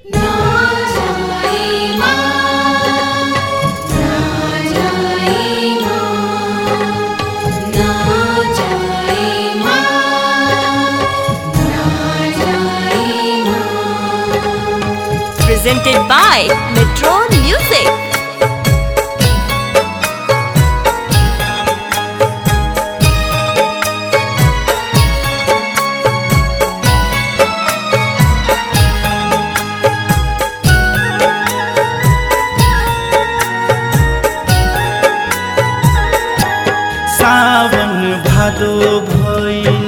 ना जाए माँ ना जाए माँ ना जाए माँ ना जाए माँ presented by Metro Music. सावन भादो भइल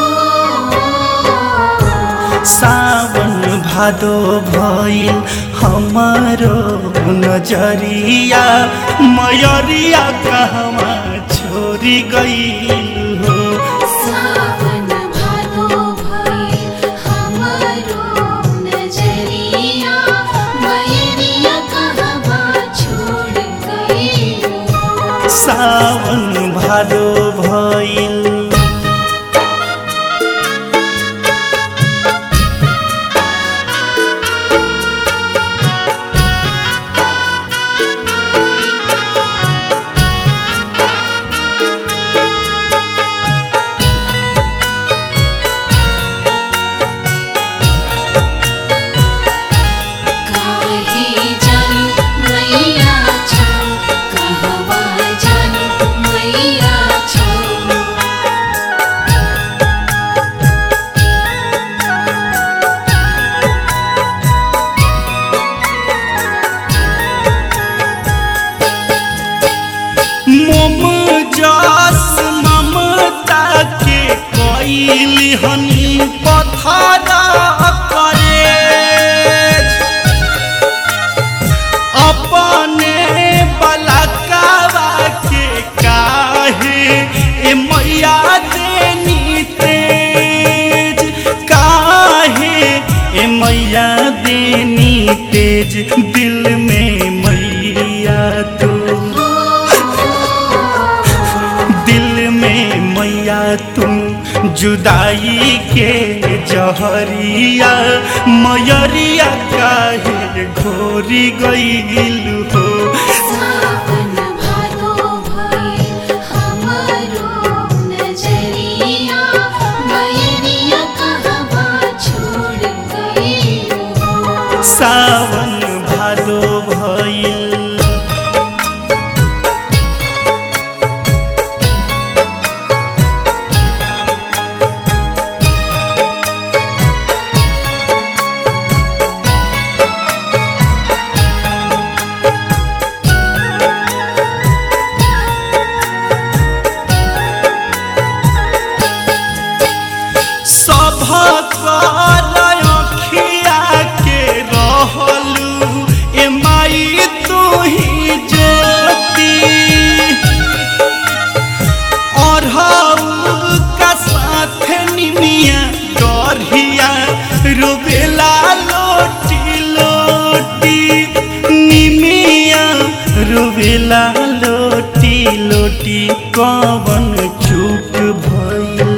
सावन भादो भइल हमारो नजरिया मयरिया कहवा छोरी गइल हो सावन भादो भई हमरो नजरिया मैरिया कहवा छोड़ गई सावन भादो भइल काहे जानी मैया छौ कहवा जानी मैया छौ मोम जस ममता के कइली हनी पथरा करे अपने बलकावा के काहे ए मैया देनी तेज काहे ए मैया देनी तेज दिल में मैया तू दिल में मैया तुम जुदाई के जहरिया मयरिया काहे घोरी गईल हो सावन भादो भई हमरो नजरिया मैरिया कहवा छोड़ गई सावन भादो भइल सभक अखिया के रहलू ए माई तू ही ज्योति अरहु का साथ निमिया डरिया रोबेला लोटी लोटी निमिया रोबेला लोटी लोटी कवन चूक भइल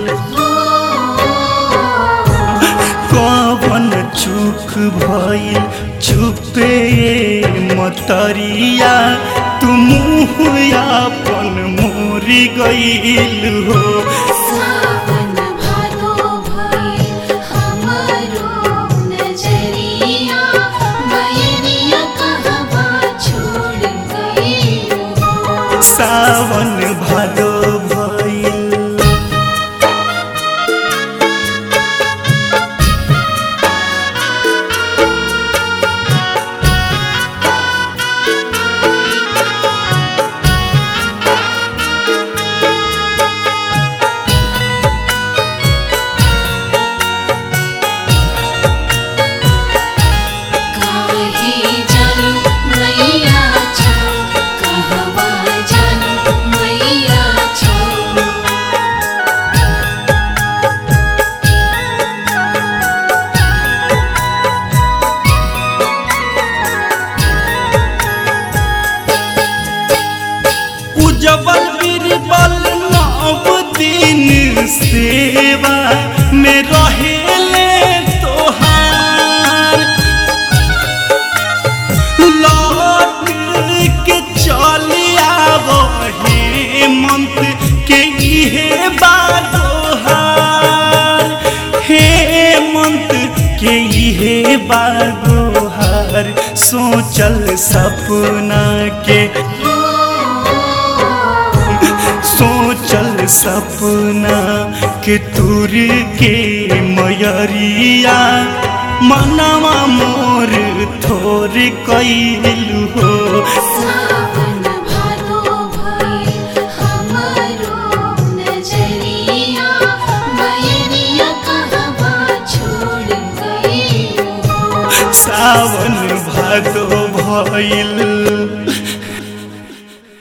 कवन चूक भइल चुपे मतरिया तुम अपन मोरी गइल हो सावन भादो भई हमरो नजरिया मैरिया कहवा छोड़ गई सावन भादो भइल काहे जानी मैया छौ कहवा जानी मैया छौ उजबल बीरबल नव दिन सेवा में रहेले तोहार के इहे बागोहार सोचल सपना के सोचल सपना के तुर के मयरिया मनवा मोर थोर कैलू हो सावन भादो भइल हमरो नजरिया बयरिया कहवा छोड़ गइल सावन भादो भइल